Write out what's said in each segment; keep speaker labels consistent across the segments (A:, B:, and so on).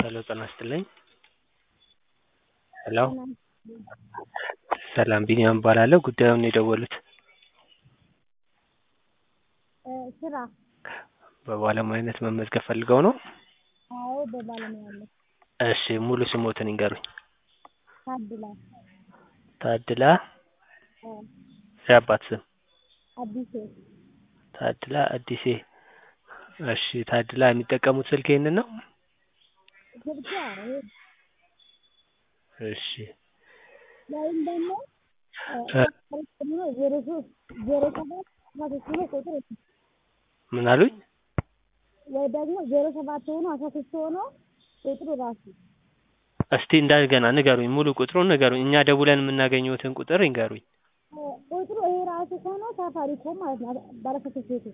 A: ሄሎ ጤና ይስጥልኝ ሄሎ ሰላም ቢኒያም እባላለሁ ጉዳዩን የደወሉት
B: ስራ
A: በባለሙያነት መመዝገብ ፈልገው ነው?
B: አዎ በባለሙያነት
A: እሺ ሙሉ ስሞትን ይንገሩኝ?
B: ታድላ
A: ታድላ
B: አዎ
A: የአባት ስም?
B: አዲሴ
A: ታድላ አዲሴ እሺ ታድላ የሚጠቀሙት ስልክ ይሄንን ነው?
B: ስልኬ አዎ
A: እሺ
B: ወይም ደግሞ ዜሮ ሶስት ዜሮ ሰባት አስራ ሶስት ሆኖ ቁጥር
A: ምን አሉኝ?
B: ወይ ደግሞ ዜሮ ሰባት ሆኖ አስራ ሶስት ሆኖ ቁጥሩ ራሱ
A: እስቲ እንደገና ንገሩኝ ሙሉ ቁጥሩን ንገሩኝ እኛ ደውለን የምናገኘዎትን ቁጥር ይንገሩኝ?
B: ቁጥሩ ይሄ ራሱ ሆኖ ሳፋሪኮም ማለት ነው ባለ ሶስት ቤቱ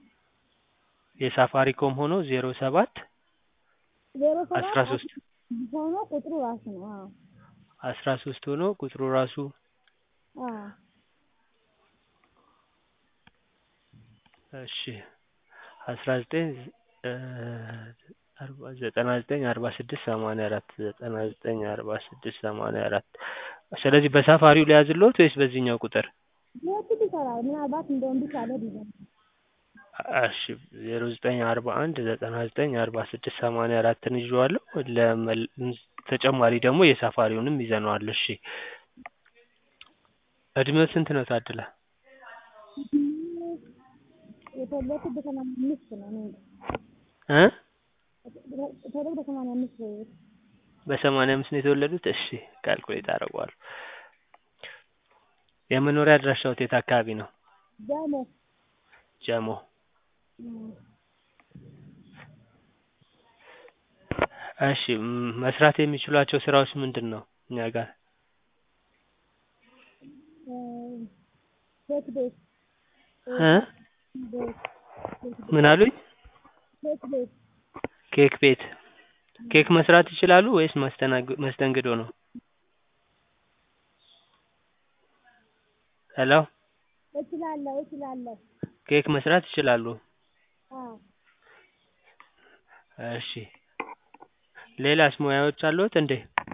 A: የሳፋሪኮም ሆኖ ዜሮ ሰባት
B: ዜሮ ሰባት
A: አስራ ሶስት
B: ሆኖ ቁጥሩ ራሱ ነው አዎ
A: አስራ ሶስት ሆኖ ቁጥሩ ራሱ
B: አዎ
A: እሺ አስራ ዘጠኝ ዘጠና ዘጠኝ አርባ ስድስት ሰማንያ አራት ዘጠና ዘጠኝ አርባ ስድስት ሰማንያ አራት ስለዚህ በሳፋሪው ልያዝልዎት ወይስ በዚህኛው ቁጥር?
B: ሁለቱም ይሰራል ምናልባት እንደው እምቢ ካለ ቢሆን
A: እሺ ዜሮ ዘጠኝ አርባ አንድ ዘጠና ዘጠኝ አርባ ስድስት ሰማንያ አራትን ይዤዋለሁ ለመል ተጨማሪ ደግሞ የሳፋሪውንም ይዘነዋል እሺ እድሜው ስንት ነው ታድላ?
B: የተወለድኩት በሰማንያ አምስት ነው እኔ
A: እ
B: የተወለድኩት በሰማንያ አምስት ነው
A: በሰማንያ አምስት ነው የተወለዱት እሺ ካልኩሌት አደርገዋለሁ የመኖሪያ አድራሻዎት የት አካባቢ ነው?
B: ጀሞ
A: ጀሞ እሺ መስራት የሚችሏቸው ስራዎች ምንድን ነው እኛ ጋር?
B: ኬክ ቤት
A: እ ምን አሉኝ?
B: ኬክ ቤት
A: ኬክ ቤት ኬክ መስራት ይችላሉ ወይስ ማስተናግ መስተንግዶ ነው? ሄሎ
B: እችላለሁ እችላለሁ
A: ኬክ መስራት ይችላሉ?
B: አዎ
A: እሺ ሌላስ ሙያዎች አሉዎት እንዴ?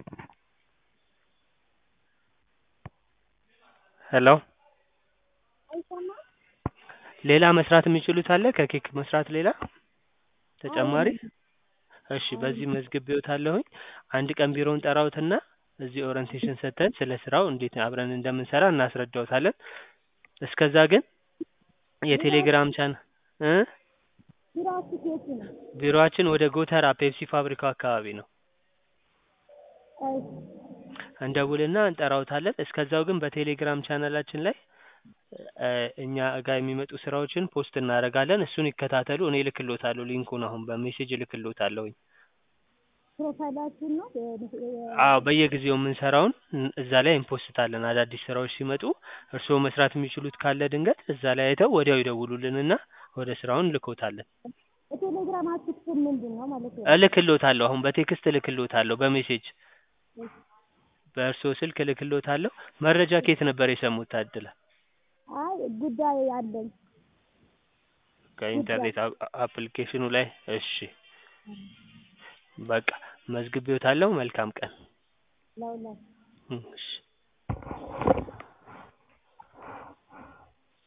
A: ሄሎ
B: አይሰማም
A: ሌላ መስራት የሚችሉት አለ ከኬክ መስራት ሌላ ተጨማሪ? እሺ በዚህ መዝግቤዎታለሁኝ አንድ ቀን ቢሮ እንጠራዎትና እዚህ ኦሪንቴሽን ሰጥተን ስለ ስራው እንዴት አብረን እንደምንሰራ እናስረዳዎታለን እስከዛ ግን የቴሌግራም ቻና እ
B: ቢሮአችሁ የት ነው?
A: ቢሮአችን ወደ ጎተራ ፔፕሲ ፋብሪካው አካባቢ ነው
B: እሺ
A: እንደውልና እንጠራዎታለን እስከዛው ግን በቴሌግራም ቻናላችን ላይ እኛ ጋር የሚመጡ ስራዎችን ፖስት እናደርጋለን እሱን ይከታተሉ እኔ እልክልዎታለሁ ሊንኩን አሁን በሜሴጅ እልክልዎታለሁኝ
B: ፕሮፋይላችሁን ነው
A: አዎ በየጊዜው የምንሰራውን እዛ ላይ እንፖስታለን አዳዲስ ስራዎች ሲመጡ እርስዎ መስራት የሚችሉት ካለ ድንገት እዛ ላይ አይተው ወዲያው ይደውሉልንና ወደ ስራው እንልክዎታለን
B: የቴሌግራማችሁ ስም ምንድን ነው ማለት ነው?
A: እልክልዎታለሁ አሁን በቴክስት እልክልዎታለሁ በሜሴጅ በእርስዎ ስልክ እልክልዎታለሁ መረጃ ከየት ነበር የሰሙት ታድላ?
B: አይ ጉዳይ አለኝ
A: ከኢንተርኔት አፕሊኬሽኑ ላይ እሺ በቃ መዝግቤዎታለሁ መልካም ቀን
B: ለሁላችሁ
A: እሺ